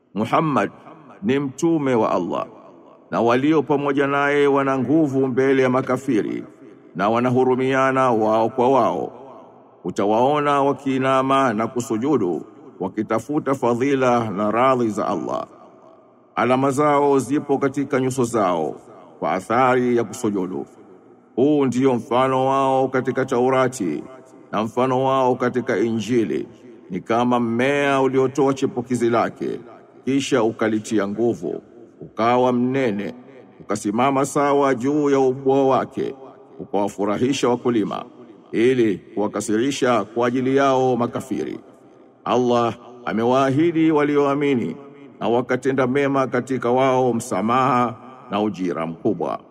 Muhammad ni mtume wa Allah na walio pamoja naye wana nguvu mbele ya makafiri na wanahurumiana wao kwa wao. Utawaona wakiinama na kusujudu wakitafuta fadhila na radhi za Allah. Alama zao zipo katika nyuso zao kwa athari ya kusujudu. Huu ndio mfano wao katika Taurati na mfano wao katika Injili, ni kama mmea uliotoa chipukizi lake, kisha ukalitia nguvu, ukawa mnene, ukasimama sawa juu ya ubwa wake, ukawafurahisha wakulima, ili kuwakasirisha kwa ajili yao makafiri. Allah amewaahidi walioamini na wakatenda mema katika wao msamaha na ujira mkubwa.